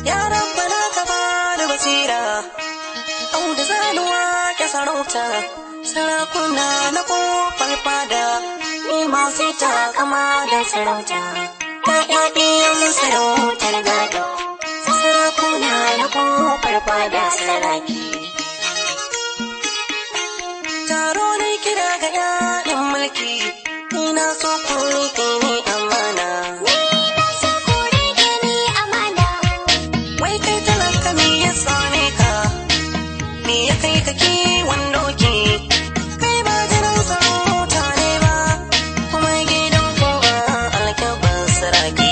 Ya rabbana ka bada basira, au da zanuwa ke sarauta, sarakuna na kofar fada, ni ma sai ta kama da sarauta. Ƴaƴaɗiyan sarautar gado, sarakuna na kofar fada saraki. Taro ne kira ga ƴaƴan mulki, ni na so ku riƙe ni amana. Wai kai talaka me ya same ka? Me ya kai ka kiwon doki? Kai ba jiran sarauta ne ba, kuma gidan ku ba alkyabban saraki.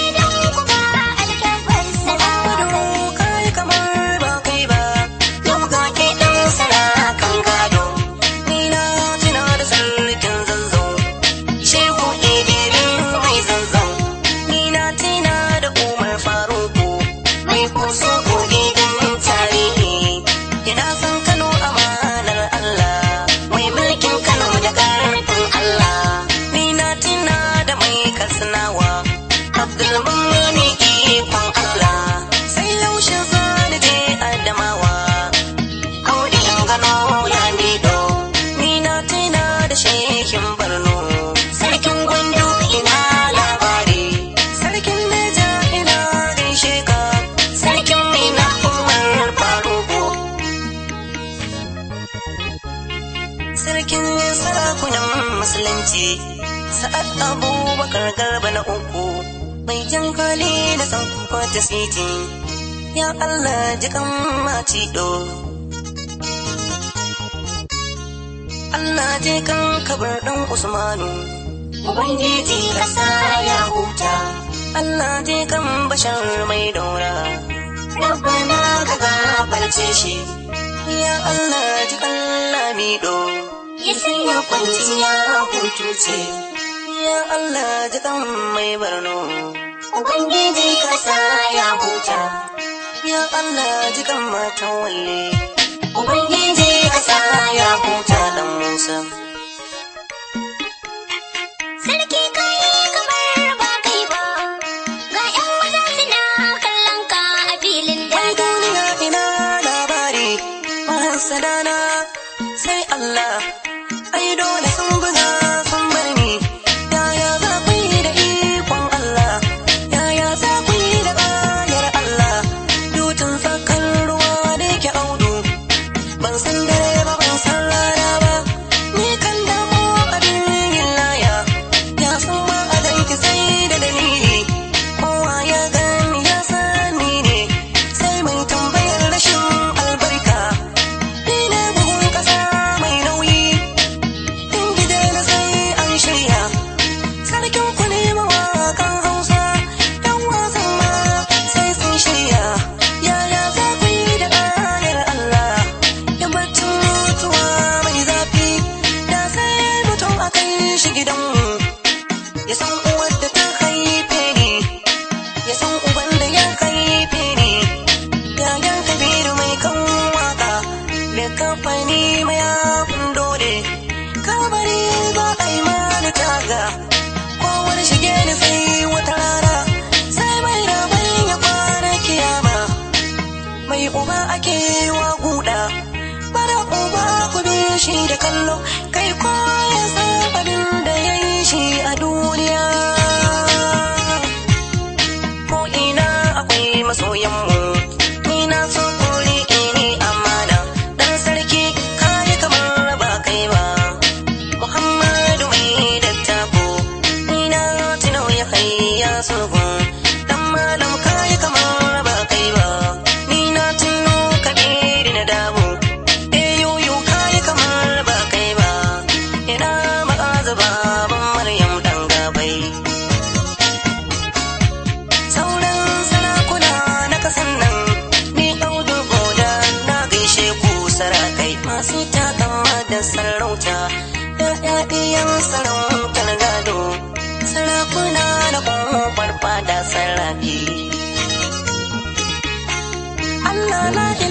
Muhammadu kai kamar ba kai ba, yau ga ke ɗan sarakan gado. Ni na tuna da sarkin zanzau, shehu ɗibirin mai zanzau. Ni na tuna da umar faruku, mai kusa ko gidan tarihi. Ina san Kano amanar Allah, mai mulkin Kano da ƙarfin Allah. Ni na tuna da mai katsinawa, Abdulmumini ikon Allah. Sai yaushe zani je Adamawa, Audi in gano Lamido. Ni na tuna da shehin Borno, sarkin Gwandu ina labari. Sarkin Neja ina gaishe ka, sarkin Mina Umar Faruku. Sarkin sarakunan Musulunci, Sa'ad Abubakar Garba na uku, mai jan hali da san kwata siti, ya Allah jikan macido. Allah je kan kabar ɗan Usmanu, Ubangiji ƙasa ya huta. Allah je kan bashar mai daura, Rabbana ka gafarce shi, ya Allah ji kan lamido. Ya sanya kwanciya hutu ce, Ya Allah ji kan mai barno, Ubangiji kasa ya huta. ya Allah ji kan matan walle, Ubangiji kasa ya huta. ta dan Musa. Sarki kai kamar ba kai ba, ga ‘yan maza suna kallon ka a filin Mai daga. duniya ina labari, mahasadana sai Allah, ai dole sun buga sun bar ni. Yaya za ku yi da ikon Allah, yaya za ku yi da ƙayar Allah, dutsen tsakar ruwa da yake audu, ban san dare ba ban san rana ba, ni kan damu abin yin laya, ya san ba a danki sai da dalili, kowa ya gani ya sani ne, sai mai tambayar rashin albarka, ni ne bugun ƙasa mai nauyi, in gida na sai an shirya, sarkin ku ne mawaƙan Hausa, ‘yan wasan ma sai sun shirya, yaya za ku yi da ƙayar Allah, ya baccin mutuwa mai zafi, da sai mutum a kai shi gidanmu, ya san uwar da ta haife ni, ya san uban da ya haife ni, yayan kabiru mai kan waka, da kamfani mai abin dole, kabari ba a yi mani taga, kowar shige ni sai wata rana, sai mai rabai ya kwana kiyama. mai uba ake wa guda mara uba ku bi shi da kallo kai ko ya san abin da ya yi shi a duniya ko ina akwai masoyanmu ni na so ku riƙe ni amana dan sarki kayi kamar ba kai ba muhammadu mai dattako ni na tuno ya kai ya sulhun dan malam kayi kamar ba kai ba ni na tuno kabiri na damu eh yoyo kayi kamar ba kai ba ina ma'aza baban maryam dan gabai sauran sarakuna na kasan nan ni audu goda na gaishe ku sarakai masu takama da sarauta ɗaɗɗiyan sarautar gado sarakuna da kofar fada sarrafi Allah na